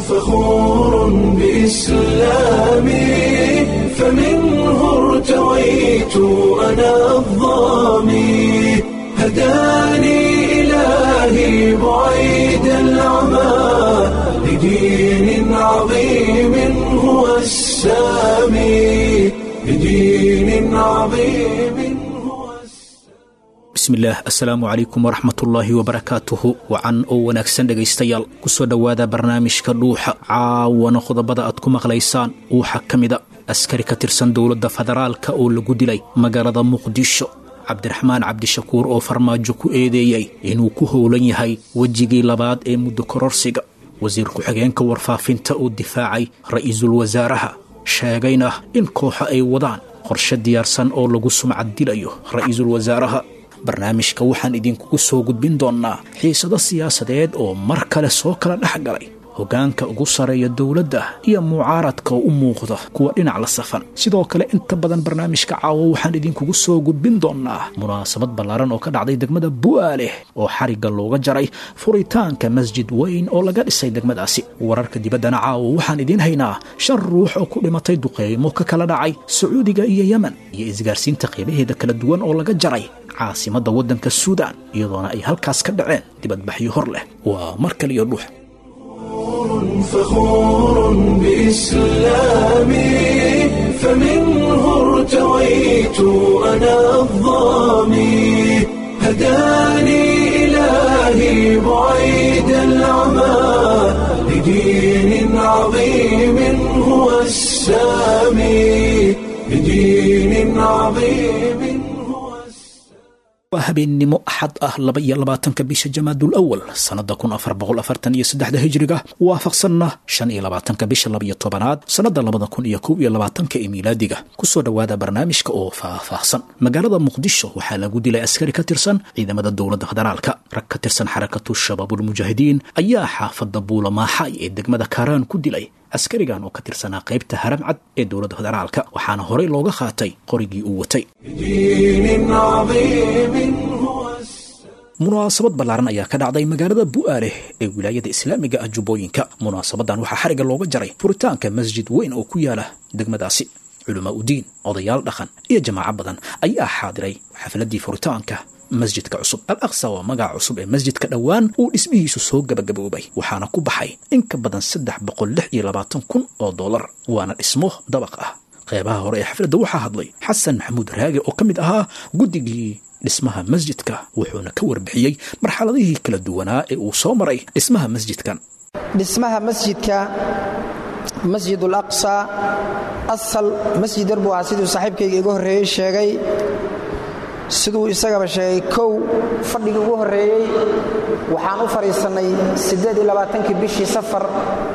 فخور بإسلامي فمنه ارتويت أنا الظامي هداني إلهي بعيد العمى لدين عظيم هو السامي لدين عظيم هو bismillaah assalaamu calaykum waraxmatullaahi wabarakaatuhu wacan oo wanaagsan dhegaystayaal kusoo dhowaada barnaamijka dhuuxa caawana qodobada aad ku maqlaysaan waxaa ka mida askari ka tirsan dowladda federaalka oo lagu dilay magaalada muqdisho cabdiraxmaan cabdishakuur oo farmaajo ku eedeeyey inuu ku howlan yahay wejigii labaad ee muddo kororsiga wasiir ku-xigeenka warfaafinta oo difaacay ra'iisul wasaaraha sheegayna in kooxa ay wadaan qorshe diyaarsan oo lagu sumcad dilayo ra'iisul wasaaraha barnaamijka waxaan idinkugu soo gudbin doonnaa xiisado siyaasadeed oo mar kale soo kala dhex galay hoggaanka ugu sarreeya dowladda iyo mucaaradka oo u muuqda kuwa dhinac la safan sidoo kale inta badan barnaamijka caawo waxaan idinkugu soo gudbin doonnaa munaasabad ballaaran oo ka dhacday degmada bu'aaleh oo xarigga looga jaray furitaanka masjid weyn oo laga dhisay degmadaasi wararka dibaddana caawo waxaan idiin haynaa shan ruux oo ku dhimatay duqeymo ka kala dhacay sacuudiga iyo yemen iyo isgaarsiinta qiimaheeda kala duwan oo laga jaray caasimadda waddanka suudaan iyadoona ay halkaas ka dhaceen dibadbaxyo hor leh waa mar kaliyo dhuux فخور بإسلامي فمنه ارتويت أنا الظامي هداني إلهي بعيد العمى لدين عظيم هو السامي لدين عظيم هو waa habeennimo axad ah laba iyo labaatanka bisha jamaadul awal sannada kun afar boqol afartan iyo saddexda hijriga waafaqsanna shan iyo labaatanka bisha labaiyo tobanaad sannada labada kun iyo kow iyo labaatanka ee miilaadiga kusoo dhowaada barnaamijka oo faah-faahsan magaalada muqdisho waxaa lagu dilay askari ka tirsan ciidamada dowladda federaalka rag ka tirsan xarakatu shabaabulmujaahidiin ayaa xaafadda buulamaaxay ee degmada kaaraan ku dilay askarigan oo ka tirsanaa qaybta haramcad ee dowladda federaalka waxaana horey looga qaatay qorigii uu watay دين عظيم هو munaasabad ballaaran ayaa ka dhacday magaalada bu'aaleh ee wilaayada islaamiga ah jubbooyinka munaasabadan waxaa xariga looga jaray furitaanka masjid weyn oo ku yaala degmadaasi culamaa udiin odayaal dhaqan iyo jamaaco badan ayaa xaadiray xafladii furitaanka masjidka cusub al aqsa waa magaca cusub ee masjidka dhowaan uu dhismihiisu soo gabagaboobay waxaana ku baxay in ka badan saddex boqol lix iyo labaatan kun oo dollar waana dhismo dabaq ah qeybaha hore ee xafladda waxaa hadlay xasan maxamuud raage oo ka mid ahaa guddigii dhismaha masjidka wuxuuna ka warbixiyey marxaladihii kala duwanaa ee uu soo maray dhismaha masjidkan dhismaha masjidka masjid ulaqsa asal masjid yar buu ahaa siduu saaxiibkayga iga horreeyey sheegay siduu isagaba sheegay kow fadhigii ugu horreeyey waxaan u fadhiisannay ieediylabaatankii bishii safar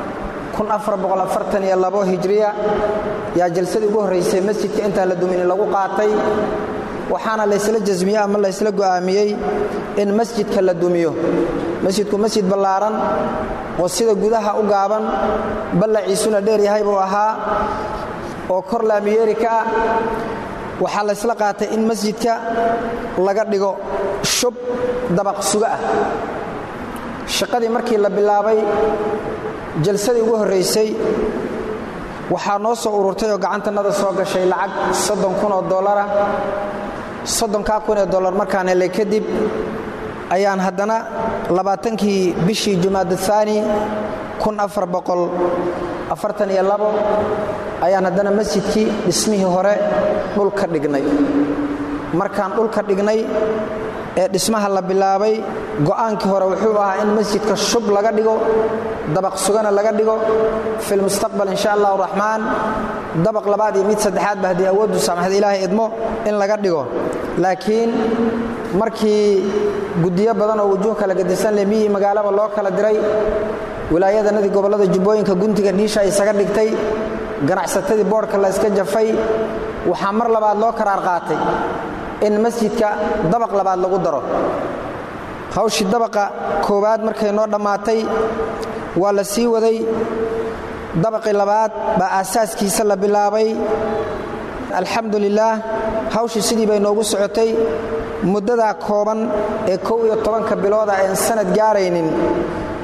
hijriya yaa jalsadii ugu horraysay masjidka intaan la dumini lagu qaatay waxaana laysla jasmiyey ama laysla go'aamiyey in masjidka la dumiyo masjidku masjid ballaaran oo sida gudaha u gaaban ballaciisuna dheer yahay buu ahaa oo kor laamiyeeri ka ah waxaa laysla qaatay in masjidka laga dhigo shub dabaq suga ah shaqadii markii la bilaabay jalsadii ugu horraysay waxaa noo soo ururtay oo gacantannada soo gashay lacag soddon kun oo dollara soddonkaa kun ee dollar markaan helay kadib ayaan haddana labaatankii bishii jumaada haani kun afar boqol afartan iyo labo ayaan haddana masjidkii dhismihii hore dhulka dhignay markaan dhulka dhignay ee dhismaha la bilaabay go'aankii hore wuxuu ahaa in masjidka shub laga dhigo dabaq sugana laga dhigo filmustaqbal insha allahu raxmaan dabaq labaad iyo mid saddexaadba haddii awooddu saamaxda ilaahay idmo in laga dhigo laakiin markii guddiyo badan oo wujuuh kala gadisan leh miyii magaalaba loo kala diray wilaayadanadii gobollada jubbooyinka guntiga dhiisha isaga dhigtay ganacsatadii boodhka la yska jafay waxaa mar labaad loo karaar qaatay in masjidka dabaq labaad lagu daro hawshii dabaqa koowaad markay noo dhammaatay waa la sii waday dabaqii labaad baa aasaaskiisa la bilaabay alxamdu lilaah hawshii sidii bay noogu socotay muddadaa kooban ee kow iyo tobanka bilooda aan sanad gaaraynin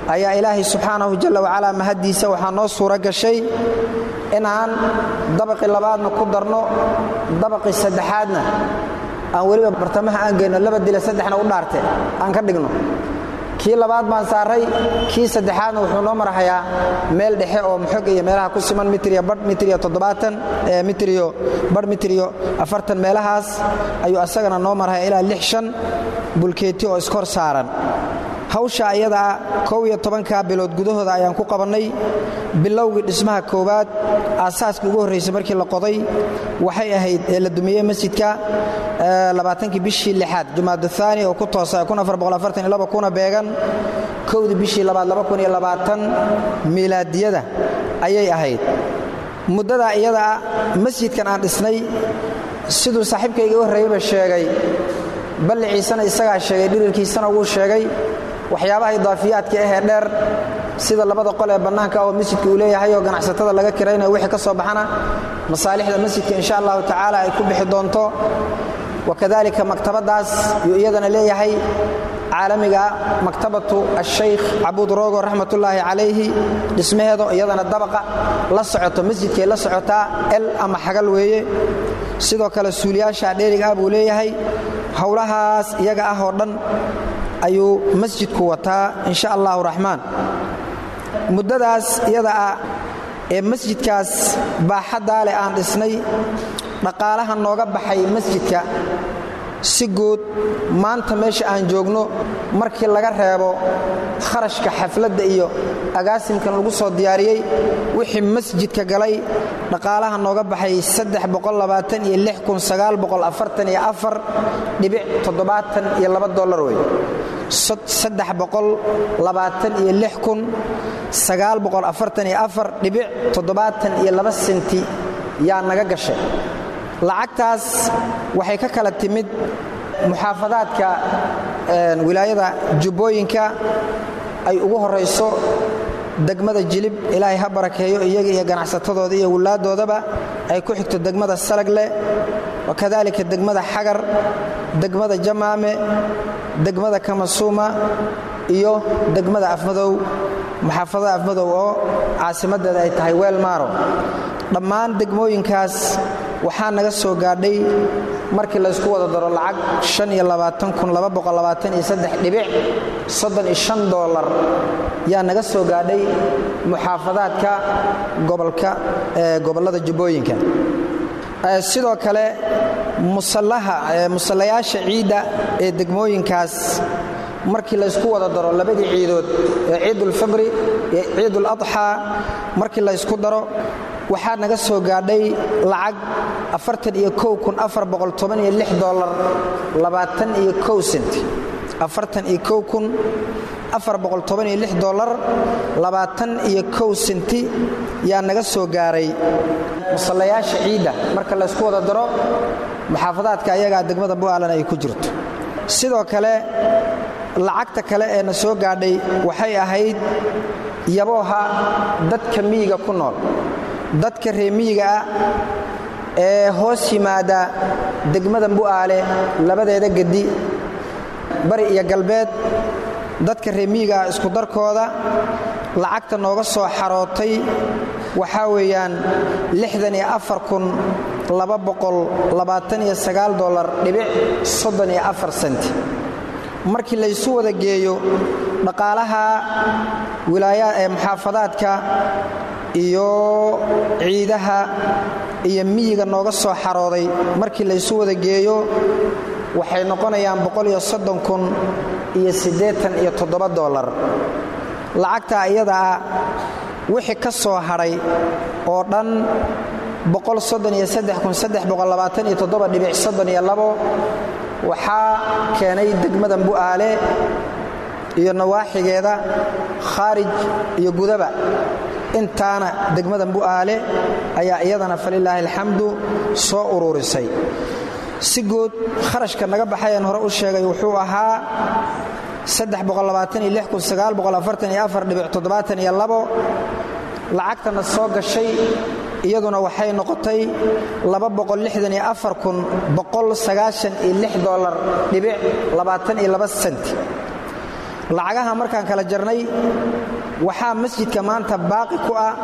ayaa ilaahay subxaanahu jalla wacalaa mahaddiisa waxaa noo suuro gashay inaan dabaqii labaadna ku darno dabaqii saddexaadna aan weliba bartamaha aan geyno laba dila saddexna u dhaarte aan ka dhigno kii labaad baan saaray kii saddexaadna wuxuu noo marahayaa meel dhexe oo muxog iyo meelaha ku siman mitriyo badh mitriyo toddobaatan mitriyo badh mitriyo afartan meelahaas ayuu asagana noo marahaya ilaa lix shan bulkeeti oo iskor saaran hawsha ayadaa kow iyo tobanka bilood gudahooda ayaan ku qabannay bilowgii dhismaha koowaad aasaaskii ugu horraysay markii la qoday waxay ahayd ee la dumiyey masjidka labaatankii bishii lixaad jumaad aani oo ku toosa kuna beegan kowdii bishii labaad miilaadiyada ayay ahayd muddadaa iyadaa masjidkan aan dhisnay siduu saaxiibkayga u horreeyeyba sheegay balliciisana isagaa sheegay dhirirkiisana wuu sheegay waxyaabaha idaafiyaadka ahee dheer sida labada qol ee bannaanka oo masjidka uu leeyahay oo ganacsatada laga kiraynayo wixii ka soo baxana masaalixda masjidka insha allahu tacaala ay ku bixi doonto wakadalika maktabaddaas yuu iyadana leeyahay caalamiga maktabatu ashaykh cabuud roogo raxmatullaahi calayhi dhismaheedo iyadana dabaqa la socoto masjidkay la socotaa el ama xagal weeye sidoo kale suuliyaasha dheeriga ah buu leeyahay howlahaas iyaga ah oo dhan ayuu masjidku wataa insha allahu raxmaan muddadaas iyada ah ee masjidkaas baaxaddaa leh aan dhisnay dhaqaalaha nooga baxay masjidka si guud maanta meesha aan joogno markii laga reebo kharashka xafladda iyo agaasimkan lagu soo diyaariyey wixii masjidka galay dhaqaalaha nooga baxay dolar wey senti yaa naga gashay lacagtaas waxay ka kala timid muxaafadaadka wilaayada jubbooyinka ay ugu horayso degmada jilib ilaahay ha barakeeyo iyaga iyo ganacsatadooda iyo wilaaddoodaba ay ku xigto degmada salagle wakadalika degmada xagar degmada jamaame degmada kamasuuma iyo degmada afmadow muxaafadada afmadow oo caasimadeeda ay tahay weelmaaro dhammaan degmooyinkaas waxaa naga soo gaadhay markii laysku wada daro lacag dolar yaa naga soo gaadhay muxaafadaadka gobolka gobollada jubbooyinka sidoo kale musallayaasha ciidda ee degmooyinkaas markii laysku wada daro labadii ciidood ee ciidulfibri iyo ciiduladxaa markii laysku daro waxaa naga soo gaadhay lacag dolar dolar senti yaa naga soo gaaray musallayaasha ciidda marka laysku wada daro muxaafadaadka ayagaa degmada bu'aalan ay ku jirto sidoo kale lacagta kale ee na soo gaadhay waxay ahayd yabooha dadka miyiga ku nool dadka reemiyiga ah ee hoos yimaada degmada bu'aale labadeeda gedi bari iyo galbeed dadka reemiyiga ah isku darkooda lacagta nooga soo xarootay waxaa weeyaan dolar dhibic senti markii laysu wada geeyo dhaqaalaha wilaaya ee muxaafadaadka iyo ciidaha iyo miyiga nooga soo xarooday markii laysu wada geeyo waxay noqonayaan iyo dolar lacagtaa iyada ah wixii ka soo hadhay oo dhan waxaa keenay degmada bu'aale iyo nawaaxigeeda khaarij iyo gudaba intaana degmada bu'aale ayaa iyadana falilaahi alxamdu soo uruurisay si guud kharashka naga baxayeen hore u sheegay wuxuu ahaa lacagtana soo gashay iyaduna waxay noqotay dolar dhibic senti lacagaha markaan kala jarnay waxaa masjidka maanta baaqi ku ah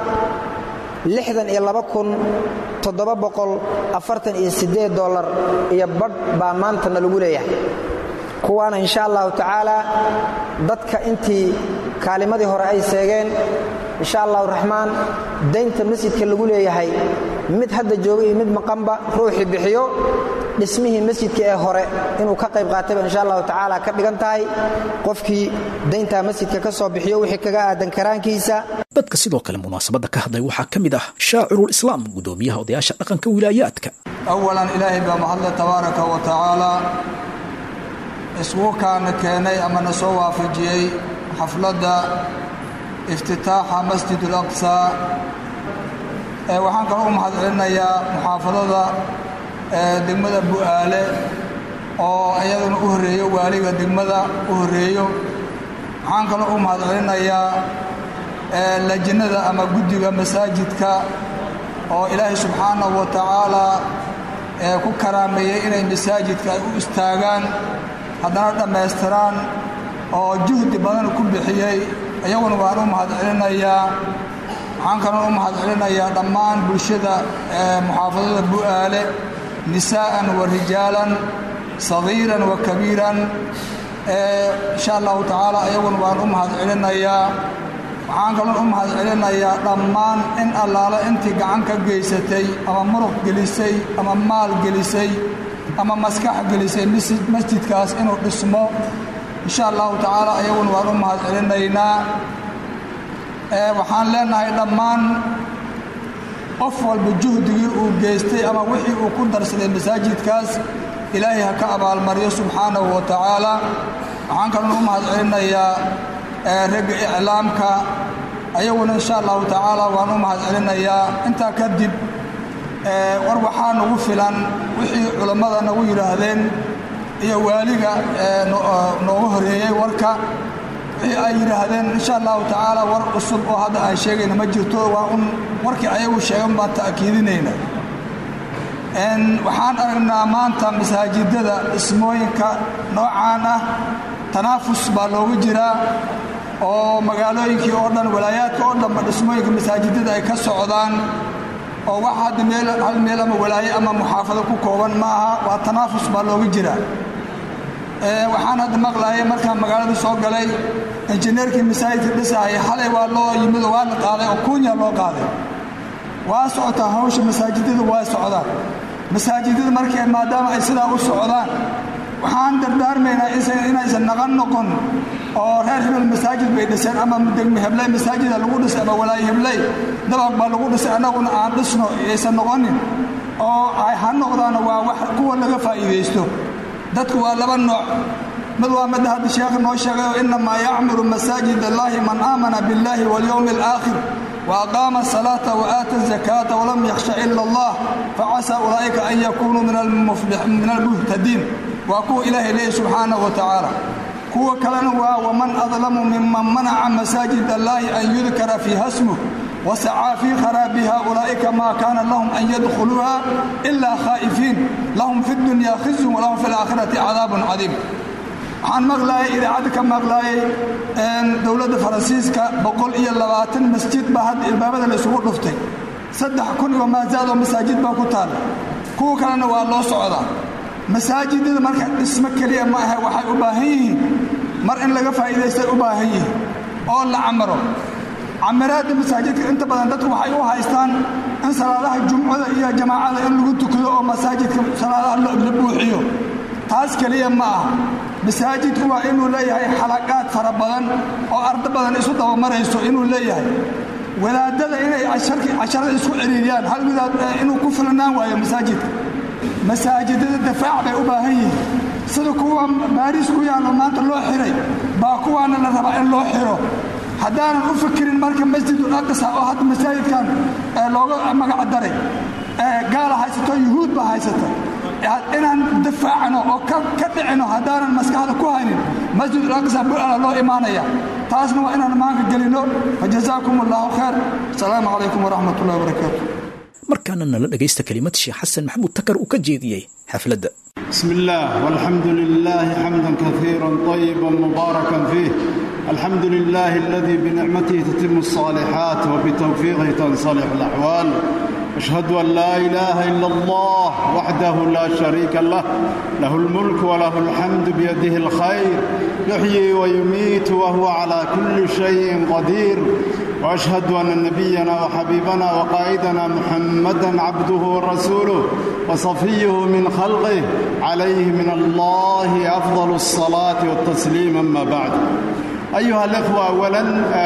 dolar iyo badh baa maantana lagu leeyahay kuwaana insha allahu tacaala dadka intii kaalimadii hore ay seegeen insha allahu raxmaan daynta masjidka lagu leeyahay mid hadda jooga iyo mid maqanba ruuxii bixiyo dhismihii masjidka ee hore inuu ka qayb qaatayba insha allahu tacaala ka dhigan tahay qofkii dayntaa masjidka ka soo bixiyo wixii kaga aadan karaankiisa dadka sidoo kale munaasabadda ka hadlay waxaa ka mid ah shaacirul islaam gudoomiyaha odayaasha dhaqanka wilaayaadka awalan ilaahay baa mahadle tabaaraka wa tacaala isgu kaana keenay ama na soo waafajiyey xafladda iftitaaxa masjid ulaqsa waxaan kaloo u mahad celinayaa muxaafadada degmada bu'aale oo iyaduna u horreeyo waaliga degmada u horreeyo waxaan kaloo u mahad celinayaa lajnada ama guddiga masaajidka oo ilaahay subxaanahu wa tacaalaa ku karaameeyey inay masaajidka ay u istaagaan haddana dhammaystiraan oo juhdi badan ku bixiyey iyaguna waan u mahad celinayaa waxaan kaloo u mahad celinayaa dhammaan bulshada muxaafadada bu'aale nisaa'an wa rijaalan sagiiran wa kabiiran insha allahu tacaala iyaguna waan u mahad celinayaa waxaan kaloo u mahad celinayaa dhammaan in allaale intii gacan ka geysatay ama muruq gelisay ama maal gelisay ama maskax gelisay masjidkaas inuu dhismo insha allahu tacaala iyaguna waan u mahad celinaynaa waxaan leenahay dhammaan qof walba juhdigii uu geystay ama wixii uu ku darsaday masaajidkaas ilaahay ha ka abaalmaryo subxaanahu wa tacaala waxaan kaloo u mahad celinayaa ragga iclaamka ayaguna insha allahu tacaala waan u mahad celinayaa intaa kadib war waxaa nagu filan wixii culammada nagu yidhaahdeen iyo waaliga nooga horeeyey warka wixii ay yidhaahdeen insha allahu tacaala war cusub oo hadda aan sheegayna ma jirto waa un warkii ayagu sheegan baan ta'kiidinayna waxaan aragnaa maanta masaajidada dhismooyinka noocaan ah tanaafus baa loogu jiraa oo magaalooyinkii oo dhan walaayaadka oo dhanba dhismooyinka masaajidada ay ka socdaan oo wax hadda meel hal meel ama walaaye ama muxaafado ku kooban ma aha waa tanaafus baa looga jiraa waxaan hadda maqlaayay markaan magaalada soo galay injineerkii masaajidka dhisahaya xalay waa loo yimid oo waa la qaaday oo kuunya loo qaaday waa socotaa hawsha masaajidada waa socdaan masaajidada markii maadaama ay sidaa u socdaan waxaan dardaarmaynaa inaysan naqan noqon oo reer hebel masaajid bay dhiseen ama degme hebley masaajida lagu dhisay ama walaaye hebley dabaq baa lagu dhisay annaguna aan dhisno aysan noqonin oo ha noqdaana waa wax kuwa laga faa'iidaysto dadku waa laba nooc mid waa midda hadda sheekha noo sheegayo innamaa yacmuru masaajid allaahi man aamana biاllaahi waاlyowmi alaakhir وأقام الصلاة وآتى الزكاة ولم يخش إلا الله فعسى أولئك أن يكونوا من المفلح من المهتدين وأكو إله إليه سبحانه وتعالى كو كلنا ومن أظلم ممن منع مساجد الله أن يذكر فيها اسمه وسعى في خرابها أولئك ما كان لهم أن يدخلوها إلا خائفين لهم في الدنيا خزي ولهم في الآخرة عذاب عظيم waxaan maqlaayay idaacadda ka maqlaayay dowladda faransiiska boqol iyo labaatan masjid baa hadda ilbaabada la isugu dhuftay saddex kun iyo maasaad oo masaajid baa ku taalla kuwa kalena waa loo socdaa masaajidada marka dhismo keliya ma ahe waxay u baahan yihiin mar in laga faa'iidaystay u baahan yihiin oo la camaro camiraadda masaajidka inta badan dadku waxay u haystaan in salaadaha jumcada iyo jamaacada in lagu tukado oo masaajidka salaadaha la buuxiyo taas keliya ma ah masaajidku waa inuu leeyahay xalaqaad fara badan oo ardo badan isu dabamarayso inuu leeyahay wadaadada inay casharada isku ciriiriyaan hal wadaad inuu ku filnaan waayo masaajidka masaajidada dafaac bay u baahan yihiin sida kuwa baariis ku yaallo maanta loo xiray baa kuwaana la rabaa in loo xiro haddaanan u fikirin marka masjidul aqsa oo hadda masaajidkan looga magac daray gaala haysato yuhuud baa haysata inaan dafaacno oo ka dhicino haddaanan maskaxda ku haynin masjidul aqsa bu'ala loo imaanaya taasna waa inaan maanka gelino fajazaakum allahu khayr asalaamu calaykum waraxmat ullahi wabarakaatu markaana nala dhegaysta kelimad sheekh xasan maxamuud takar uu ka jeediyey xafladda بسم الله والحمد لله حمدا كثيرا طيبا مباركا فيه الحمد لله الذي بنعمته تتم الصالحات وبتوفيقه تنصلح الأحوال أشهد أن لا إله إلا الله وحده لا شريك له له الملك وله الحمد بيده الخير يحيي ويميت وهو على كل شيء قدير وأشهد أن نبينا وحبيبنا وقائدنا محمدا عبده ورسوله وصفيه من خلقه عليه من الله أفضل الصلاة والتسليم أما بعد أيها الإخوة أولا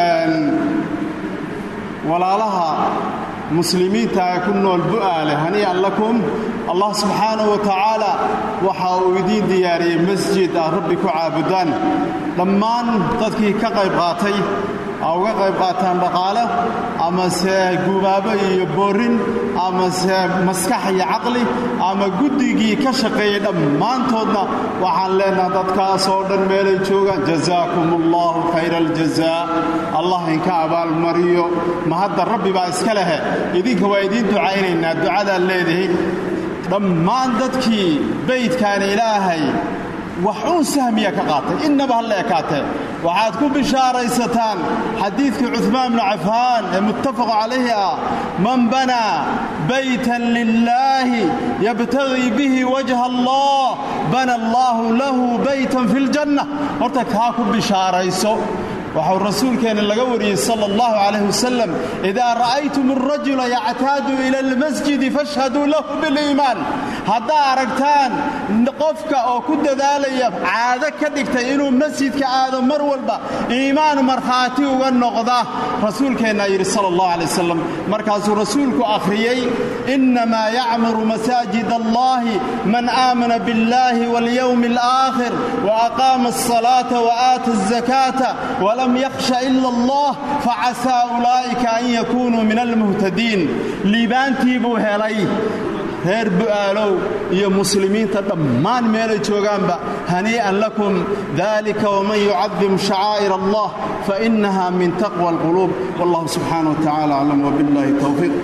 ولا لها muslimiinta ee ku nool bu'aale hanii'an lakum allah subxaanahu wa tacaala waxa uu idiin diyaariyey masjid aad rabbi ku caabudaan dhammaan dadkii ka qayb qaatay a uga qayb qaataan dhaqaale amase gubaabo iyo boorin amase maskax iyo caqli ama guddigii ka shaqeeyey dhammaantoodna waxaan leenaha dadkaas oo dhan meelay joogaan jazaakum allahu khayra aljazaa allah inka abaalmariyo ma hadda rabbi baa iska lehe idinka waa idiin ducaynaynaa ducadaad leedihiin dhammaan dadkii baydkan ilaahay wax uun sahmiya ka qaatay innaba halla ekaatee waxaad ku bishaaraysataan xadiidkii cuثmaan bnu cafaan ee muttafaq calayhi ah man banaa baytan lilaahi yabtagii bihi wajha allah bana allaahu lahu baytan fi اljanna horta kaa ku bishaarayso waxau rasuulkeenna laga wariyey sala allahu calayh wasalam idaa ra'aytum alrajula yactaadu ila almasjidi fashhaduu lahu biliimaan haddaa aragtaan qofka oo ku dadaalaya caado ka dhigtay inuu masjidka aado mar walba iimaan markhaati uga noqda rasuulkeennaa yidhi sala allahu calay wasalam markaasuu rasuulku akhriyey innamaa yacmuru masaajid allahi man aamana biاllahi waاlyowmi alaakhir waaqaama alsalaata waaata alzakaata lam yakhsha ila allah facasaa ulaa'ika an yakuunuu min almuhtadiin liibaantii buu helay reer bu'aalow iyo muslimiinta dhammaan meelay joogaanba hanii'an lakum dalika waman yucadim shacaa'ir allah fainaha min taqwa alquluub wallahu subxaana wa tacala aclam wbillahi towfiiq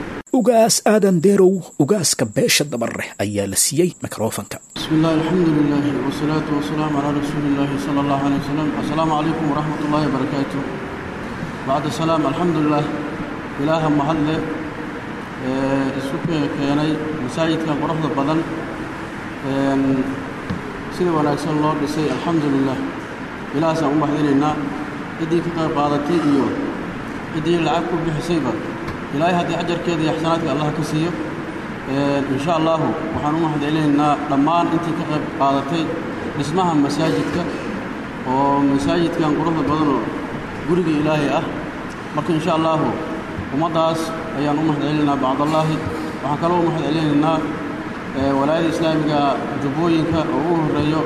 ugaas aadan deerow ugaaska beesha dabareh ayaa la siiyey mikrofanka bismi illah alxamdu lilah wsalaatu wasalaamu calaa rasuuli illaahi sala allahu alay wasalam assalaamu calaykum waraxmat ullahi wabarakaatu bacda salaam alxamdulilah ilaaha mahadle ee isu keenay masaajidkan quruxda badan sida wanaagsan loo dhisay alxamdu lilah ilahaasaan u mahadinaynaa ciddii ka qayb qaadatay iyo ciddii lacag ku bixisayba ilaahay haddii ajarkeeda iyo axsanaadka allah ka siiyo insha allahu waxaan u mahadcelinaynaa dhammaan intii ka qayb qaadatay dhismaha masaajidka oo masaajidkan quruxda badanoo guriga ilaahay ah marka insha allahu ummaddaas ayaan u mahadcelinaynaa bacdallaahi waxaan kaloo u mahadcelinaynaa walaayada islaamiga jubbooyinka oo ugu horreeyo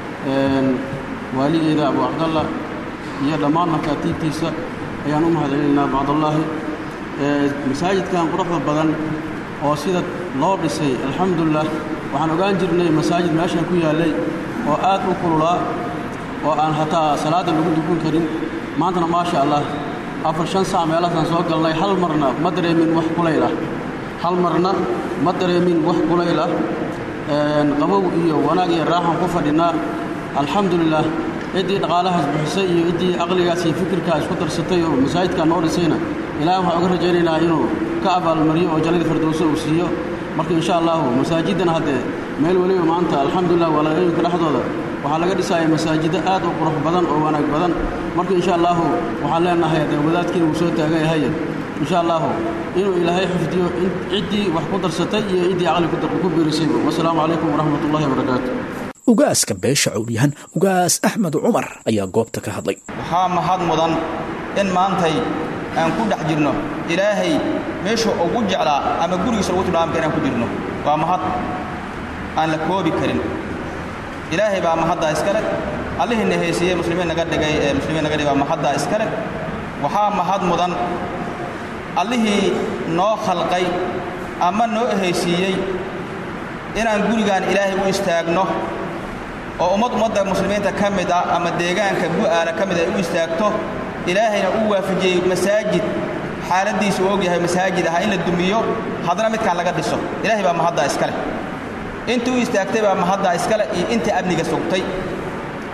waaligeeda abu cabdalla iyo dhammaan makaatiibtiisa ayaan u mahadcelinaynaa bacdallaahi masaajidkan quruxda badan oo sida loo dhisay alxamdulilah waxaan ogaan jirnay masaajid meeshan ku yaallay oo aad u kululaa oo aan hataa salaadda lagu dukun karin maantana maasha allah afar shan sac meelaasaan soo galnay hal marna ma dareemin wax kulayl ah hal marna ma dareemin wax kulayl ah qabow iyo wanaag iyo raaxan ku fadhinaa alxamdulilah ciddii dhaqaalahaas bixisay iyo ciddii aqligaas iyo fikirkaa isku darsatay oo masaajidkaa noo dhisayna ilahay waxaan uga rajaynaynaa inuu ka abaalmariyo oo jannadii firdowso uu siiyo marka insha allahu masaajiddana haddee meel weliba maanta alxamdulilah walaalooyinka dhexdooda waxaa laga dhisaaya masaajiddo aad u qurux badan oo wanaag badan marka insha allahu waxaan leenahay haddee wadaadkiina wuu soo taagan yahaye insha allahu inuu ilaahay xifdiyo ciddii wax ku darsatay iyo ciddii caqli ku biirisayba wasalaamu calaykum waraxmat ullahi wabarakaatu ugaaska beesha cowlyahan ugaas axmed cumar ayaa goobta ka hadlay waxaa mahad mudan in maantay aan ku dhex jirno ilaahay meeshuu ugu jeclaa ama gurigiisa ugu tilmaamka inaan ku jirno waa mahad aan la koobi karin ilaahay baa mahaddaa iskale allihiina haysiiyey muslimiin naga dhigay ee muslimiin naga dhigay baa mahaddaa iskale waxaa mahad mudan allihii noo khalqay ama noo haysiiyey inaan gurigaan ilaahay u istaagno oo ummad ummadda muslimiinta ka mid ah ama deegaanka bu'aala ka mid ay u istaagto ilaahayna uu waafajiyey masaajid xaaladdiisa uu og yahay masaajid aha in la dumiyo haddana midkaan laga dhiso ilaahay baa mahaddaa iska leh intii u istaagtay baa mahaddaa iskale iyo intii amniga sugtay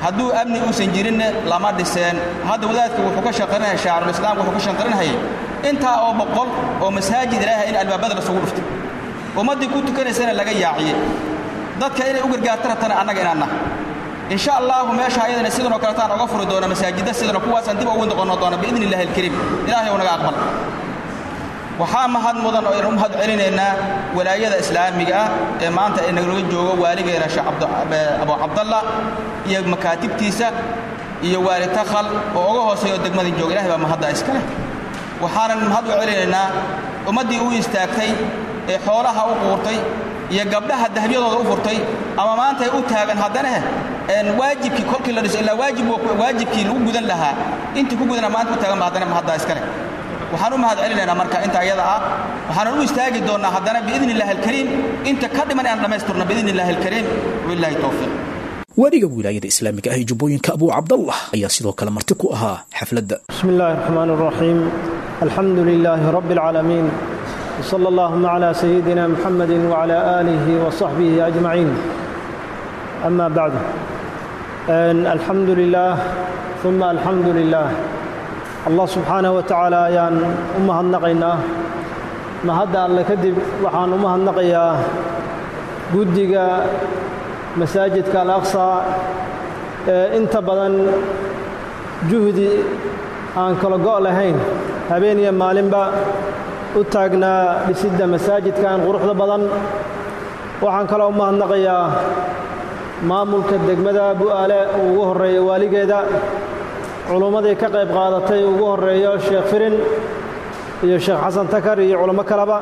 hadduu amni uusan jirinne lama dhiseen hadda wadaadka wuxuu ka shaqarinaya shaacirulislaamka wuxuu ka shaqarinhayay intaa oo boqol oo masaajid ilaahay in albaabada lasugu dhuftay ummaddii ku tukanaysana laga yaaciyey dadka inay u gargaarta rabtana annaga inaanna insha allahu meesha ayadana sidanoo kaletaan oga furi doona masaajidda sidana kuwaasaan dib ugu noqon doona biidni illahi alkariim ilaahay ou naga aqbal waxaa mahad mudan oo aynu u mahad celinaynaa walaayada islaamiga ah ee maanta ee nagala joogo waaligeena sheekh abu cabdalla iyo makaatibtiisa iyo waali takhal oo uga hooseeyo degmadii jooga ilahay baa mahadda iskale waxaanan mahad u celinaynaa ummaddii u istaagtay ee xoolaha u quurtay iyo gabdhaha dahabyadooda u furtay ama maanta ay u taagan haddana waajibkii kolkii la dhiso ilaa waajibkii lagu gudan lahaa intii ku gudana maanta u taagan ba haddana mahadda iskale waxaan u mahad celinaynaa marka inta ayada ah waxaanan u istaagi doonnaa haddana biidni illahi alkariim inta ka dhiman inaan dhammaystirno biidni illahi alkariim wabillahi towfiiq weliga wilaayada islaamiga ah ee jubbooyinka abuu cabdallah ayaa sidoo kale marti ku ahaa xafladda بسم الله الرحمن الرحيم الحمد لله رب العالمين وصلى اللهم على سيدنا محمد وعلى آله وصحبه أجمعين أما بعد أن الحمد لله ثم الحمد لله الله سبحانه وتعالى ayaan u mahadnaqaynaa mahadda alle kadib waxaan u mahadnaqayaa guddiga masaajidka al-aqsa ee inta badan juhdi aan kala go' lahayn habeen iyo maalinba u taagnaa dhisidda masaajidkan quruxda badan waxaan kaloo u mahadnaqayaa maamulka degmada bu'aale uu ugu horreeya waaligeeda culummadii ka qayb qaadatay ugu horreeyo sheekh firin iyo sheekh xasan takar iyo culummo kaleba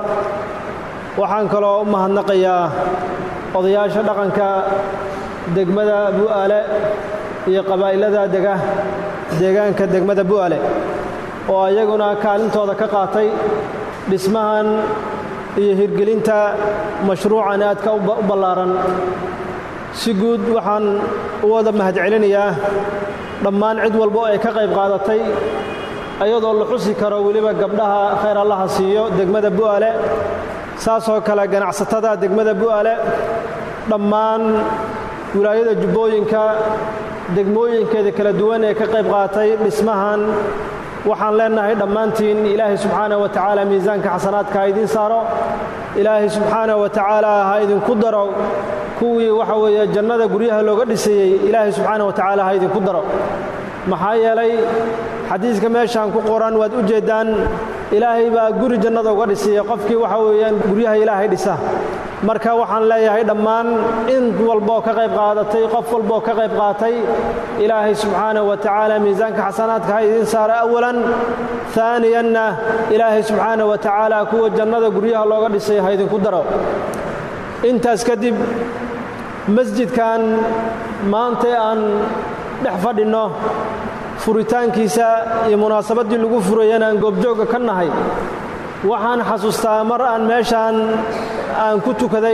waxaan kaloo u mahadnaqayaa odayaasha dhaqanka degmada bu'aale iyo qabaa'ilada dega deegaanka degmada bu'aale oo ayaguna kaalintooda ka qaatay dhismahan iyo hirgelinta mashruucan aadka u ballaaran si guud waxaan u wada mahadcelinayaa dhammaan cid walba oo ay ka qayb qaadatay ayadoo la xusi karo weliba gabdhaha khayr allaha siiyo degmada bu'aale saasoo kale ganacsatada degmada bu'aale dhammaan wilaayada jubbooyinka degmooyinkeeda kala duwan ee ka qayb qaatay dhismahan waxaan leennahay dhammaantiin ilaahay subxaana wa tacaala miisaanka xasanaadka ha idiin saaro ilaahay subxaana wa tacaala ha idinku daro kuwii waxa weeye jannada guryaha looga dhisayey ilaahay subxaana wa tacaala ha idinku daro maxaa yeelay xadiiska meeshaan ku qoran waad u jeeddaan ilaahay baa guri jannada uga dhisaya qofkii waxa weeyaan guryaha ilaahay dhisa marka waxaan leeyahay dhammaan in walboo ka qayb qaadatay qof walboo ka qayb qaatay ilaahay subxaanahu wa tacaala miisaanka xasanaadka ha idiin saara awalan aaniyanna ilaahay subxaanahu wa tacaala kuwa jannada guryaha looga dhisay ha idinku daro intaas kadib masjidkan maanta aan dhex fadhinno furitaankiisa iyo munaasabaddii lagu furayana aan goobjoogga ka nahay waxaan xasuustaa mar aan meeshaan aan ku tukaday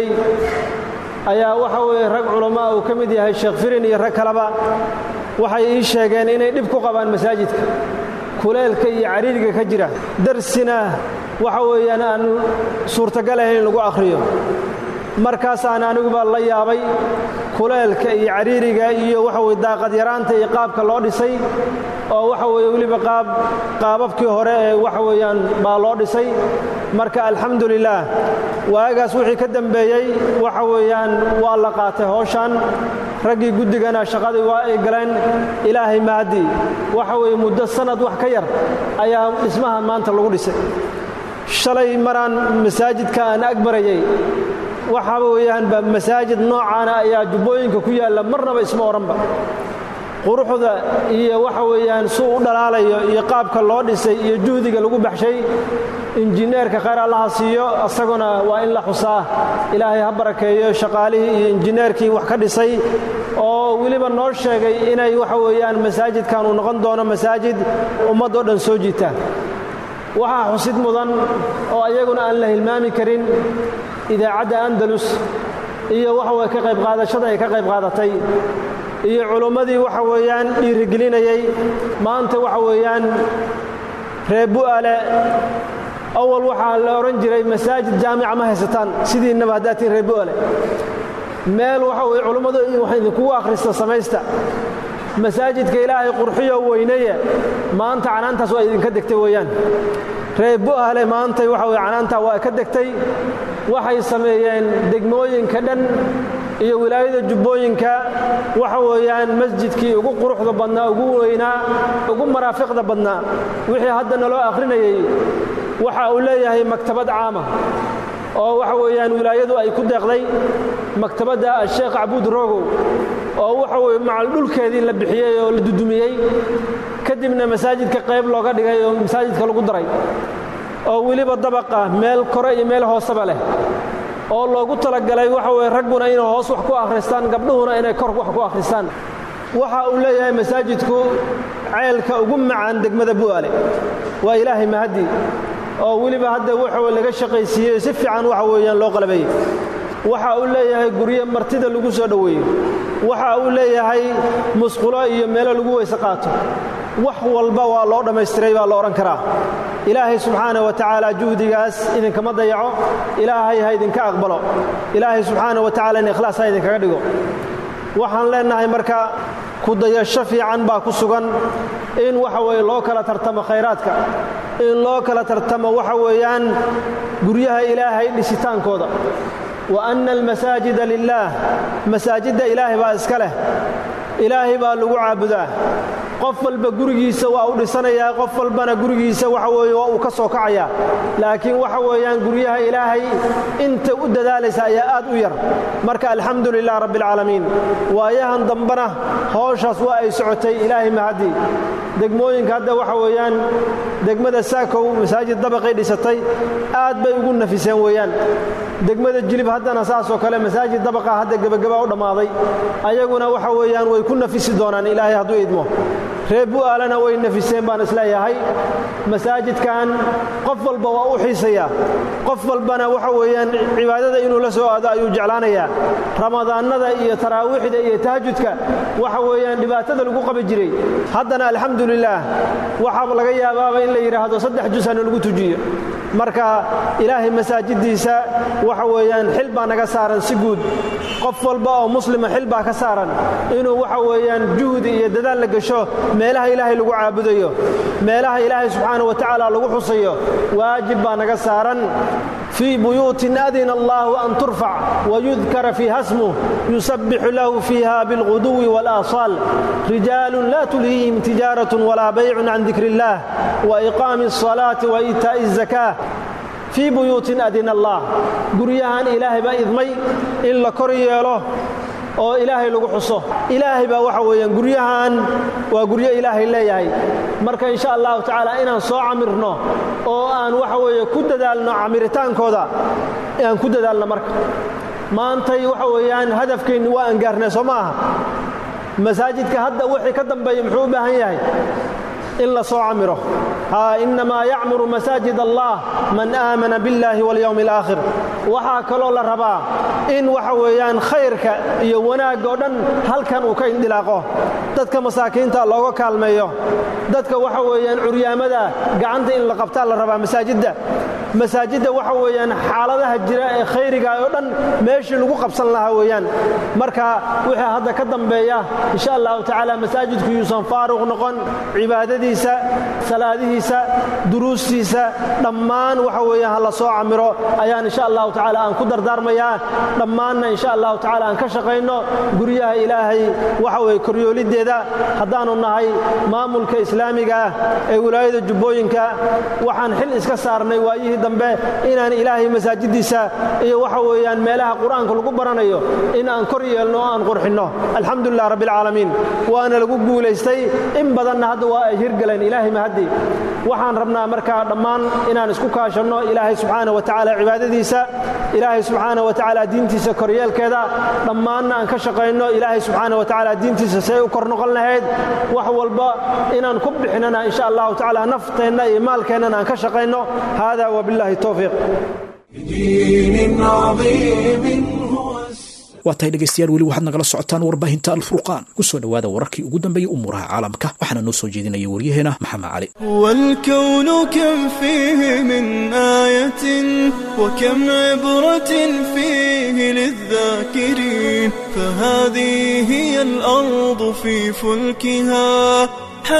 ayaa waxa weeye rag culammaa uu ka mid yahay sheekh firin iyo rag kaleba waxay ii sheegeen inay dhib ku qabaan masaajidka kuleelka iyo cariiriga ka jira darsina waxa weeyaan aan suurtagal ahayn in lagu akhriyo markaasaan aniguba la yaabay kuleelka iyo cariiriga iyo waxa weye daaqad yaraanta iyo qaabka loo dhisay oo waxa weeye weliba qaab qaababkii hore ee waxa weeyaan baa loo dhisay marka alxamdulilaah waagaas wixii ka dembeeyey waxa weeyaan waa la qaatay howshan raggii guddigana shaqadii waa ay galeen ilaahay mahadii waxa weeye muddo sannad wax ka yar ayaa dhismahan maanta lagu dhisay shalay maraan masaajidka aan ag marayey waxa weeyaan masaajid noocaana ayaa jubbooyinka ku yaalla marnaba isma odhanba quruxda iyo waxa weeyaan suu u dhalaalayo iyo qaabka loo dhisay iyo juhdiga lagu baxshay injineerka khayr allaha siiyo asaguna waa in la xusaa ilaahay ha barakeeyo shaqaalihii iyo injineerkii wax ka dhisay oo weliba noo sheegay inay waxa weeyaan masaajidkan uu noqon doono masaajid ummaddoo dhan soo jiita waxaa xusid mudan oo ayaguna aan la hilmaami karin idaacadda andalus iyo waxa weye ka qayb qaadashada ay ka qayb qaadatay iyo culummadii waxa weeyaan dhiirigelinayey maanta waxa weeyaan reer bu'aale awal waxaa la odhan jiray masaajid jaamica ma haysataan sidiinnaba haddaad tihin reer bu'aale meel waxa weye culummadu wax idinkugu akhrista samaysta masaajidka ilaahay qurxiyo weynaye maanta canaantaas waa idinka degtay weeyaan reer bu'ahle maantay waxa weye canaantaa waa ka degtay waxay sameeyeen degmooyinka dhan iyo wilaayada jubbooyinka waxa weeyaan masjidkii ugu quruxda badnaa ugu weynaa ugu maraafiqda badnaa wixii hadda naloo akhrinayey waxa uu leeyahay maktabad caama oo waxa weeyaan wilaayadu ay ku deeqday maktabadda asheekh cabbuud rogow oo waxa weye macal dhulkeedii la bixiyey oo la dudumiyey kadibna masaajidka qayb looga dhigay oo masaajidka lagu daray oo weliba dabaqa meel kore iyo meel hooseba leh oo loogu talagalay waxa weye ragguna inay hoos wax ku akhristaan gabdhuhuna inay kor wax ku akhristaan waxa uu leeyahay masaajidku ceelka ugu macaan degmada bu'aale waa ilaahay mahaddi oo weliba hadda waxa laga shaqaysiiyey si fiican waxa weeyaan loo qalabeeyey waxa uu leeyahay guryo martida lagu soo dhoweeyo waxa uu leeyahay musqulo iyo meelo lagu weyse qaato wax walba waa loo dhammaystiray baa la odhan karaa ilaahay subxaana wa tacaala juhdigaas idinkama dayaco ilaahay ha idinka aqbalo ilaahay subxaana wa tacala in ikhlaas ha idinkaga dhigo waxaan leennahay marka kudayasho fiican baa ku sugan in waxa weye loo kala tartamo khayraadka in loo kala tartamo waxa weeyaan guryaha ilaahay dhisitaankooda wa anna almasaajida lilaah masaajidda ilaahay baa iska leh ilaahay baa lagu caabudaa qof walba gurigiisa waa u dhisanayaa qof walbana gurigiisa waxa weeye waa uu ka soo kacayaa laakiin waxa weeyaan guryaha ilaahay inta u dadaalaysa ayaa aad u yar marka alxamdu lilah rabbi alcaalamiin waayahan dambena howshaas waa ay socotay ilaahay mahadii degmooyinka hadda waxa weeyaan degmada saakow masaajid dabaqay dhisatay aad bay ugu nafiseen weeyaan degmada jilib haddana saasoo kale masaajid dabaqa hadda gebagaba u dhammaaday ayaguna waxa weeyaan way ku nafisi doonaan ilaahay hadduu idmo reer bu'aalana way nafiseen baan isleeyahay masaajidkan qof walba waa u xiisayaa qof walbana waxa weeyaan cibaadada inuu la soo aado ayuu jeclaanayaa ramadaannada iyo taraawiixda iyo tahajudka waxa weeyaan dhibaatada lagu qabi jiray haddana alxamdu lilaah waxaa laga yaabaaba in la yidhaahdo saddex jusana lagu tujiyo marka ilaahay masaajiddiisa waxa weeyaan xil baa naga saaran si guud qof walba oo muslima xil baa ka saaran inuu waxa weeyaan juhdi iyo dadaal la gasho meelaha ilaahay lagu caabudayo meelaha ilaahay subxaana wa tacaala lagu xusayo waajib baa naga saaran fii buyuutin adina allahu an turfac wayudkara fiiha smuh yusabbixu lahu fiiha bilguduwi waalaasaal rijaalun laa tulhiihim tijaaratun walaa baycun can dikri illaah wa iqaami alsalaati wa iitaa'i azakaa fii buyuutin adina allah guryahan ilaahay baa idmay in la kor yeelo oo ilaahay lagu xuso ilaahay baa waxa weeyaan guryahan waa guryo ilaahay leeyahay marka insha allahu tacaala inaan soo camirno oo aan waxa weeye ku dadaalno camiritaankooda aan ku dadaalno marka maantay waxa weeyaan hadafkeenni waa aan gaarnay soo ma aha masaajidka hadda wixii ka dambeeya muxuu u baahan yahay in la soo camiro inamaa yacmuru masaajid allah man aamana biاllahi walyowmi alaakhir waxaa kaloo la rabaa in waxa weeyaan khayrka iyo wanaagga oo dhan halkan uu ka indilaaqo dadka masaakiinta looga kaalmeeyo dadka waxa weeyaan curyaamada gacanta in la qabtaa la rabaa masaajidda masaajidda waxa weeyaan xaaladaha jira ee khayriga oo dhan meeshii lagu qabsan lahaa weeyaan marka wixii hadda ka dambeeya insha allahu tacaala masaajidku yuusan faaruq noqon cibaadadiisa salaadihiisa duruustiisa dhammaan waxa weeyaan ha la soo camiro ayaan insha allahu tacaala aan ku dardaarmayaa dhammaanna insha allahu tacaala aan ka shaqayno guryaha ilaahay waxa weye koryooliddeeda haddaannu nahay maamulka islaamiga ah ee wilaayada jubbooyinka waxaan xil iska saarnay waayihii dambe inaan ilaahay masaajiddiisa iyo waxa weeyaan meelaha qur'aanka lagu baranayo in aan kor yeelno oo aan qurxinno alxamdu lilah rabbi alcaalamiin waana lagu guulaystay in badanna hadda waa ay hirgaleen ilaahay mahaddi waxaan rabnaa markaa dhammaan inaan isku kaashanno ilaahay subxaana wa tacaala cibaadadiisa ilaahay subxaana wa tacaala diintiisa koryeelkeeda dhammaanna aan ka shaqayno ilaahay subxaana wa tacaala diintiisa say u kor noqon lahayd wax walba inaan ku bixinana insha allahu tacaala nafteenna iyo maalkeennana aan ka shaqayno hada wabillahi towfiiq دين عظيم هو waa tahay dhegaystayaal weli waxaad nagala socotaan warbaahinta alfurqaan kusoo dhowaada wararkii ugu dambeeyey umuuraha caalamka waxaana noo soo jeedinaya waryaheena maxamed cali والكون كم فيه من آية وكم عبرة فيه للذاكرين فهذه هي الأرض في فلكها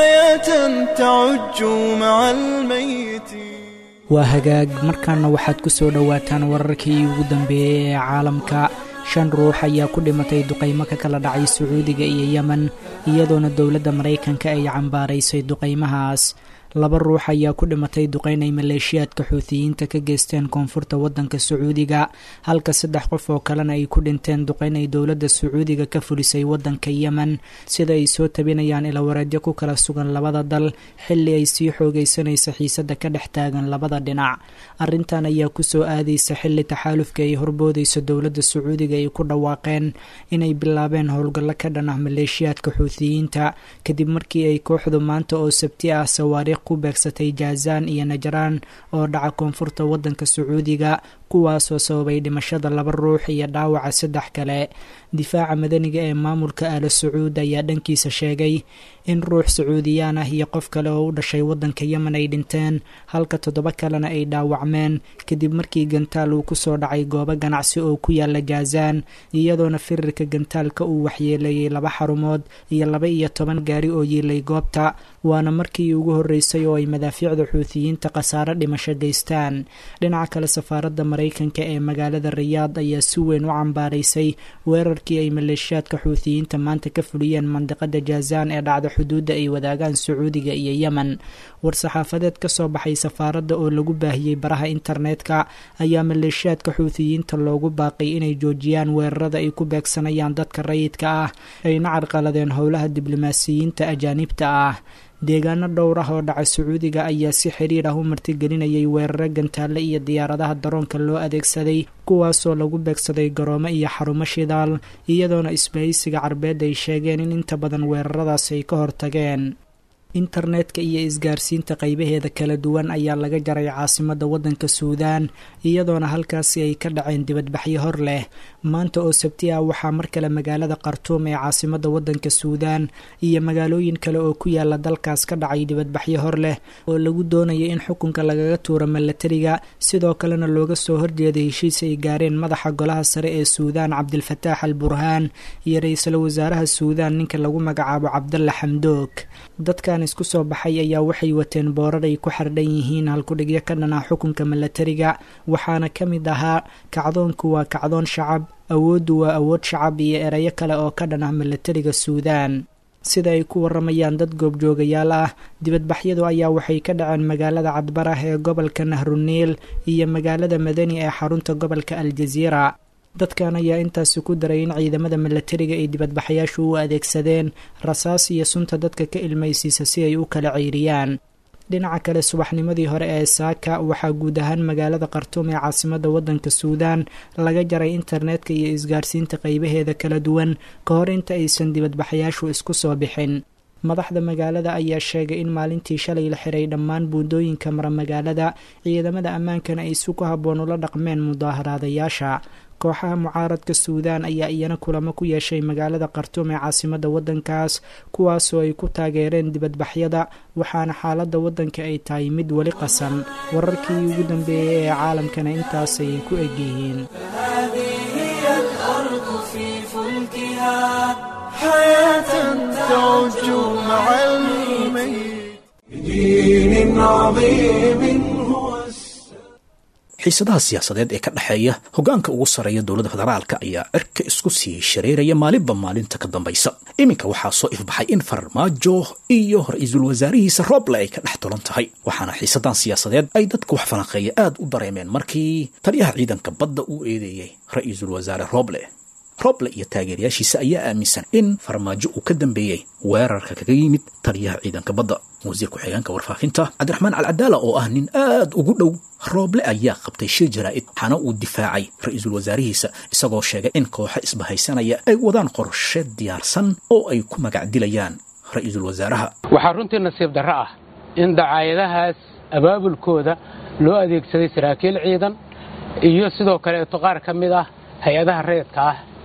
حياة تعج مع الميت waa hagaag markaana waxaad ku soo dhowaataan wararkii ugu dambeeyey ee caalamka shan ruux ayaa ku dhimatay duqaymo ka kala dhacay sacuudiga iyo yemen iyadoona dowladda maraykanka ay cambaaraysay duqaymahaas laba ruux ayaa ku dhimatay duqayn ay maleeshiyaadka xuutiyiinta ka geysteen koonfurta waddanka sacuudiga halka saddex qof oo kalena ay ku dhinteen duqayn ay dowladda sacuudiga ka fulisay waddanka yemen sida ay soo tabinayaan ilawareedyo ku kala sugan labada dal xilli ay sii xoogaysanaysa xiisadda ka dhex taagan labada dhinac arrintan ayaa kusoo aadaysa xilli taxaalufka ay horboodayso dowladda sacuudiga ay ku dhawaaqeen inay bilaabeen howlgallo ka dhan ah maleeshiyaadka xuutiyiinta kadib markii ay kooxdu maanta oo sabti ah sawaariikh ku beegsatay jaazaan iyo najraan oo dhaca koonfurta waddanka sacuudiga kuwaasoo sababay dhimashada laba ruux iyo dhaawaca saddex kale difaaca madaniga ee maamulka aala sacuud ayaa dhankiisa sheegay in ruux sacuudiyaan ah iyo qof kale oo u dhashay waddanka yemen ay dhinteen halka toddoba kalena ay dhaawacmeen kadib markii gantaal uu kusoo dhacay goobo ganacsi oo ku yaala jaazaan iyadoona firirka gantaalka uu waxyeeleeyey laba xarumood iyo laba iyo toban gaari oo yiilay goobta waana markii ugu horreysay oo ay madaafiicda xuutiyiinta khasaaro dhimasho geystaan dhinaca kale safaaradda maraykanka ee magaalada rayaad ayaa si weyn u cambaaraysay weerarkii ay maleeshiyaadka xuutiyiinta maanta ka fuliyeen mandiqada jaazaan ee dhacda xuduudda ay wadaagaan sacuudiga iyo yemen war-saxaafadeed ka soo baxay safaaradda oo lagu baahiyey baraha internetka ayaa maleeshiyaadka xuutiyiinta loogu baaqay inay joojiyaan weerarada ay ku beegsanayaan dadka rayidka ah ayna carqaladeen howlaha diblomaasiyiinta ajaanibta ah deegaano dhowr ah oo dhaca sacuudiga ayaa si xiriir ah u martigelinayay weeraro gantaale iyo diyaaradaha daroonka loo adeegsaday kuwaasoo lagu beegsaday garoomo iyo xarumo shidaal iyadoona isbahaysiga carbeed ay sheegeen in inta badan weeraradaas ay ka hortageen internetka iyo isgaarsiinta qaybaheeda kala duwan ayaa laga jaray caasimadda waddanka suudaan iyadoona halkaasi ay ka dhaceen dibadbaxyo hor leh maanta oo sabti ah waxaa mar kale magaalada khartuum ee caasimadda waddanka suudaan iyo magaalooyin kale oo ku yaala dalkaas ka dhacay dibadbaxyo hor leh oo lagu doonaya in xukunka lagaga tuuro milatariga sidoo kalena looga soo horjeeday heshiis ay gaareen madaxa golaha sare ee suudaan cabdilfataax al burhaan iyo ra-iisul wasaaraha suudaan ninka lagu magacaabo cabdalla xamdoog dadkan isku soo baxay ayaa waxay wateen boorar ay ku xardhan yihiin halkudhigyo ka dhan ah xukunka milatariga waxaana ka mid ahaa kacdoonku waa kacdoon shacab awooddu waa awood shacab iyo erayo kale oo ka dhan ah milatariga suudaan sida ay ku waramayaan dad goobjoogayaal ah dibadbaxyadu ayaa waxay ka dhaceen magaalada cadbarah ee gobolka nahruniil iyo magaalada madani ee xarunta gobolka aljaziira dadkan ayaa intaasi ku daray in ciidamada milatariga ay dibadbaxayaashu u adeegsadeen rasaas iyo sunta dadka ka ilmaysiisa si ay u kala ceyriyaan dhinaca kale subaxnimadii hore ee saaka waxaa guud ahaan magaalada khartuum ee caasimadda waddanka suudaan laga jaray internetka iyo isgaarsiinta qaybaheeda kala duwan ka hor inta aysan dibadbaxayaashu isku soo bixin madaxda magaalada ayaa sheegay in maalintii shalay la xiray dhammaan buundooyinka mara magaalada ciidamada ammaankana ay si ku habboon ula dhaqmeen mudaaharaadayaasha kooxaha mucaaradka suudaan ayaa iyana kulamo ku yeeshay magaalada khartuum ee caasimadda waddankaas kuwaasoo ay ku taageereen dibadbaxyada waxaana xaaladda waddanka ay tahay mid weli qasan wararkii ugu dambeeyey ee caalamkana intaasay ku egyihiin xiisadaha siyaasadeed ee ka dhexeeya hoggaanka ugu sarreeya dowladda federaalka ayaa cirka isku sii shareeraya maalinba maalinta ka dambaysa iminka waxaa soo ifbaxay in farmaajo iyo ra-iisul wasaarihiisa rooble ay ka dhex tulan tahay waxaana xiisadan siyaasadeed ay dadka wax falanqeeya aad u dareemeen markii taliyaha ciidanka badda uu eedeeyey ra-iisul wasaare rooble roble iyo taageerayaashiisa ayaa aaminsan in farmaajo uu ka dambeeyey weerarka kaga yimid taliyaha ciidanka badda wasiir ku-xigeenka warfaafinta cabdiraxmaan alcadaala oo ah nin aad ugu dhow rooble ayaa qabtay shir jaraa'id waxaana uu difaacay ra-iisul wasaarihiisa isagoo sheegay in kooxo isbahaysanaya ay wadaan qorshe diyaarsan oo ay ku magac dilayaan ra-iisul wasaaraha waxaa runtii nasiib darro ah in dacaayadahaas abaabulkooda loo adeegsaday saraakiil ciidan iyo sidoo kaleeto qaar ka mid ah hay-adaha rayidka ah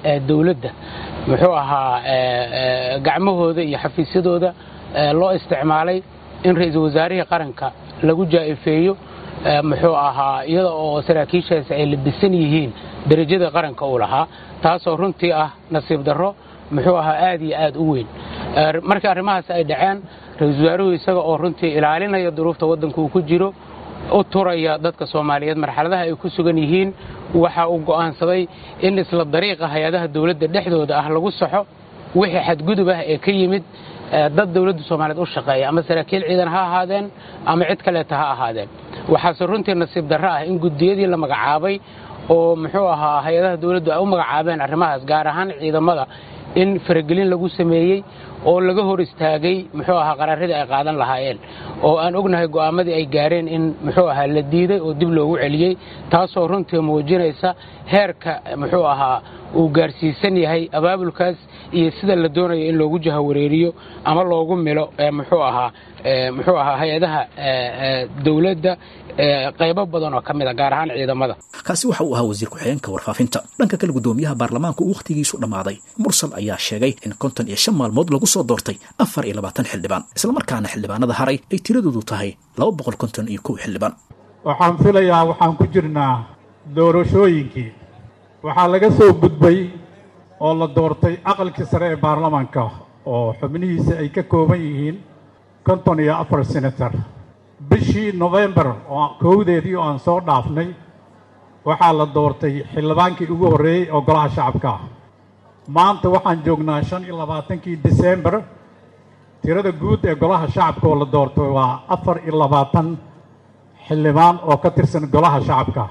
dowladda muxuu ahaa gacmahooda iyo xafiisyadooda loo isticmaalay in ra-iisul wasaarihii qaranka lagu jaa'ifeeyo muxuu ahaa iyada oo saraakiishaasi ay labisan yihiin derajada qaranka uu lahaa taasoo runtii ah nasiib darro muxuu ahaa aad iyo aad u weyn markii arrimahaas ay dhaceen ra-iisul wasaaruhu isaga oo runtii ilaalinaya duruufta waddanka uu ku jiro u turaya dadka soomaaliyeed marxaladaha ay ku sugan yihiin waxa uu go'aansaday in isla dariiqa hay-adaha dowladda dhexdooda ah lagu saxo wixii xadgudub ah ee ka yimid dad dowladda soomaaliyeed u shaqeeya ama saraakiil ciidan ha ahaadeen ama cid kaleeta ha ahaadeen waxaase runtii nasiib darro ah in gudiyadii la magacaabay oo muxuu ahaa hay-adaha dowladdu ay u magacaabeen arrimahaas gaar ahaan ciidamada in faragelin lagu sameeyey oo laga hor istaagay muxuu ahaa qaraaradii ay qaadan lahaayeen oo aan ognahay go'aamadii ay gaareen in muxuu ahaa la diiday oo dib loogu celiyey taasoo runtii muujinaysa heerka muxuu ahaa uu gaarsiisan yahay abaabulkaas iyo sida la doonayo in loogu jahawareeriyo ama loogu milo muxuu ahaa muxuu ahaa hay-adaha dowladda qaybo badan oo ka mid a gaar ahaan ciidamada kaasi waxa uu ahaa wasiir ku-xigeenka warfaafinta dhanka kale guddoomiyaha baarlamaanka uu wakhtigiisu dhammaaday mursal ayaa sheegay in konton iyo shan maalmood lagu soo doortay afar iyo labaatan xildhibaan islamarkaana xildhibaanada haray ay tiradoodu tahay laba boqol konton iyo kow xildhibaan waxaan filayaa waxaan ku jirnaa doorashooyinkii waxaa laga soo gudbay oo la doortay aqalkii sare ee baarlamaanka oo xubnihiisa ay ka kooban yihiin konton iyo afar senator bishii nofembar oo kowdeedii oo aan soo dhaafnay waxaa la doortay xildhibaankii ugu horreeyey oo golaha shacabka ah maanta waxaan joognaa shan iyo labaatankii disembar tirada guud ee golaha shacabka oo la doortay waa afar iyo labaatan xildhibaan oo ka tirsan golaha shacabka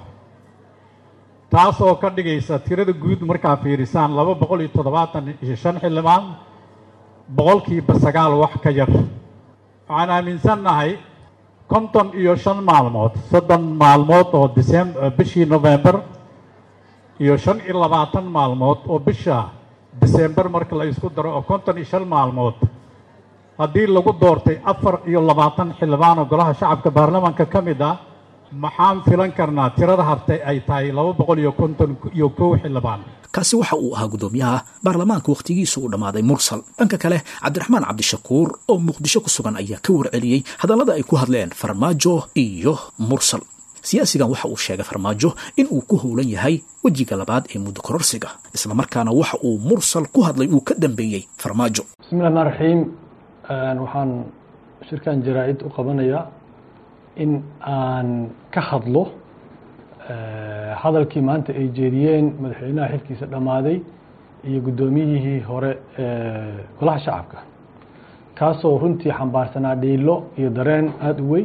taas oo ka dhigaysa tirada guud markaa fiirisaan laba boqol iyo toddobaatan iyo shan xildhibaan boqolkiiba sagaal wax ka yar waxaan aaminsannahay konton iyo shan maalmood soddon maalmood oo disem bishii nofembar iyo shan iyo labaatan maalmood oo bisha disembar marka la isku daro oo konton iyo shan maalmood haddii lagu doortay afar iyo labaatan xildhibaan oo golaha shacabka baarlamaanka ka mid ah maxaan filan karnaa tirada hartay ay tahay laba boqol iyo konton iyo kow xildhibaan kaasi waxa uu ahaa guddoomiyaha baarlamaanka wakhtigiisu uu dhammaaday mursal dhanka kale cabdiraxmaan cabdishakuur oo muqdisho ku sugan ayaa ka warceliyey hadallada ay ku hadleen farmaajo iyo mursal siyaasigan waxa uu sheegay farmaajo in uu ku howlan yahay wejiga labaad ee muddo kororsiga islamarkaana waxa uu mursal ku hadlay uu ka dambeeyey farmaajo bismi llahi rmaan raxiim waxaan shirkan jaraa-id u qabanayaa in aan ka hadlo hadalkii maanta ay jeediyeen madaxweynaha xilkiisa dhammaaday iyo guddoomiyihii hore ee golaha shacabka kaasoo runtii xambaarsanaa dhiilo iyo dareen aada u weyn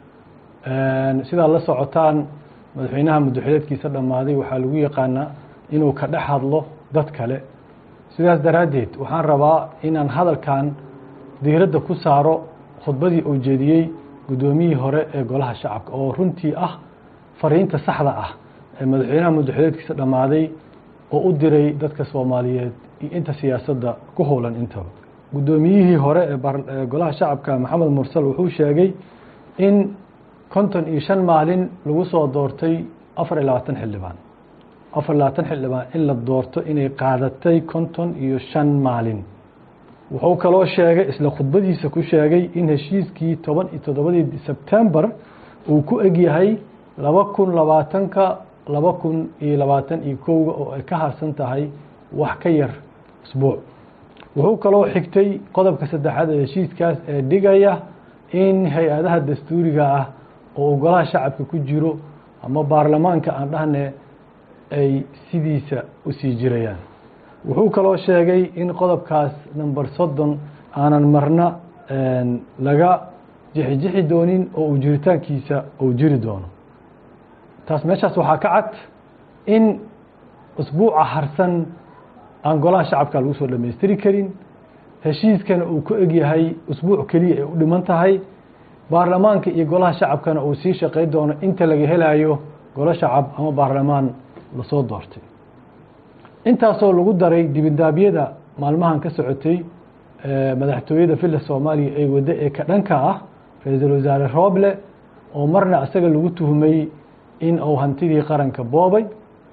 sidaad la socotaan madaxweynaha muddoxileedkiisa dhammaaday waxaa lagu yaqaanaa inuu ka dhex hadlo dad kale sidaas daraaddeed waxaan rabaa inaan hadalkan diiradda ku saaro khudbadii uu jeediyey guddoomiyihii hore ee golaha shacabka oo runtii ah fariinta saxda ah ee madaxweynaha muddoxileedkiisa dhammaaday oo u diray dadka soomaaliyeed iyo inta siyaasadda ku howlan intaba guddoomiyihii hore ee golaha shacabka maxamed mursal wuxuu sheegay in konton iyo shan maalin lagu soo doortay afar iyo labaatan xildhibaan afar iyo labaatan xildhibaan in la doorto inay qaadatay konton iyo shan maalin wuxuu kaloo sheegay isla khudbadiisa ku sheegay in heshiiskii toban iyo toddobadii sebtembar uu ku egyahay laba kun labaatanka laba kun iyo labaatan iyo kowga oo ay ka harsan tahay wax ka yar isbuuc wuxuu kaloo xigtay qodobka saddexaad ee heshiiskaas ee dhigaya in hay-adaha dastuuriga ah oo uu golaha shacabka ku jiro ama baarlamaanka aan dhahne ay sidiisa u sii jirayaan wuxuu kaloo sheegay in qodobkaas number soddon aanan marna laga jixijixi doonin oo uu jiritaankiisa uu jiri doono taas meeshaas waxaa ka cad in usbuuca harsan aan golaha shacabka lagu soo dhammaystiri karin heshiiskana uu ku egyahay usbuuc keliya ay u dhiman tahay baarlamaanka iyo golaha shacabkana uu sii shaqay doono inta laga helayo golo shacab ama baarlamaan lasoo doortay intaasoo lagu daray dibindaabyada maalmahan ka socotay madaxtooyada villa soomaaliya ee waddo ee ka dhanka ah ra-iisul wasaare rooble oo marna isaga lagu tuhmay in uu hantidii qaranka boobay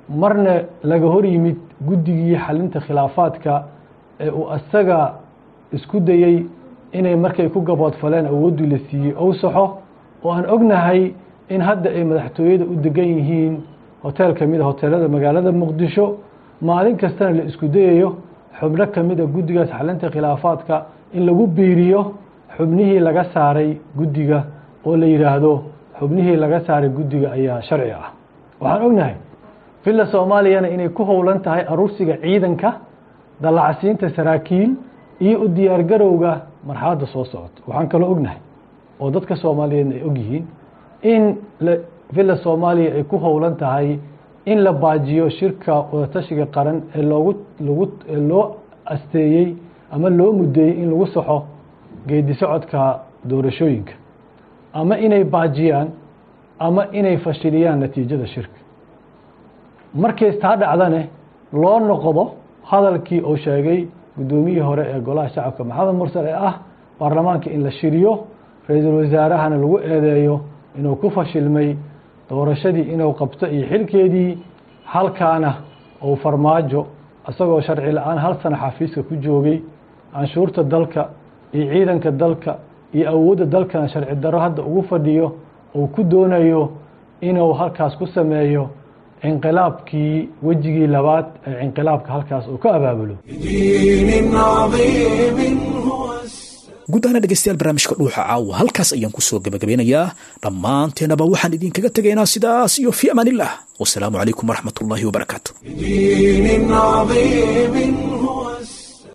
marna laga hor yimid guddigii xalinta khilaafaadka ee uu asaga isku dayey inay markay ku gaboodfaleen awooddii la siiyey ou saxo oo aan ognahay in hadda ay madaxtooyada u degan yihiin hoteel ka mid a hoteelada magaalada muqdisho maalin kastana la isku dayayo xubno ka mid a guddigaas xalinta khilaafaadka in lagu biiriyo xubnihii laga saaray guddiga oo la yidhaahdo xubnihii laga saaray guddiga ayaa sharci ah waxaan ognahay villa soomaaliyana inay ku howlan tahay aruursiga ciidanka dallacsiinta saraakiil iyo u diyaargarowga marxaladda soo socota waxaan kaloo ognahay oo dadka soomaaliyeedna ay ogyihiin in villa soomaaliya ay ku howlan tahay in la baajiyo shirka wadatashiga qaran ee loogu lagu ee loo asteeyey ama loo mudeeyey in lagu saxo geedi socodka doorashooyinka ama inay baajiyaan ama inay fashiliyaan natiijada shirka markays taa dhacdane loo noqdo hadalkii uu sheegay guddoomiyihii hore ee golaha shacabka maxamed mursal ee ah baarlamaanka in la shiriyo ra-iisul wasaarahana lagu eedeeyo inuu ku fashilmay doorashadii inuu qabto iyo xilkeedii halkaana uu farmaajo isagoo sharci la-aan hal sano xafiiska ku joogay canshuurta dalka iyo ciidanka dalka iyo awoodda dalkana sharci daro hadda ugu fadhiyo uu ku doonayo inuu halkaas ku sameeyo inqilaabkii wejigii labaad ee inqilaabka halkaas uu ka abaabulo guud ahaana dhegeystayaal barnaamijka dhuuxa caawa halkaas ayaan kusoo gabagabeynayaa dhammaanteenaba waxaan idinkaga tegaynaa sidaas iyo fi amaanillah wasalaamu calaykum waraxmat ullaahi wabarakaatu دين عظيم هو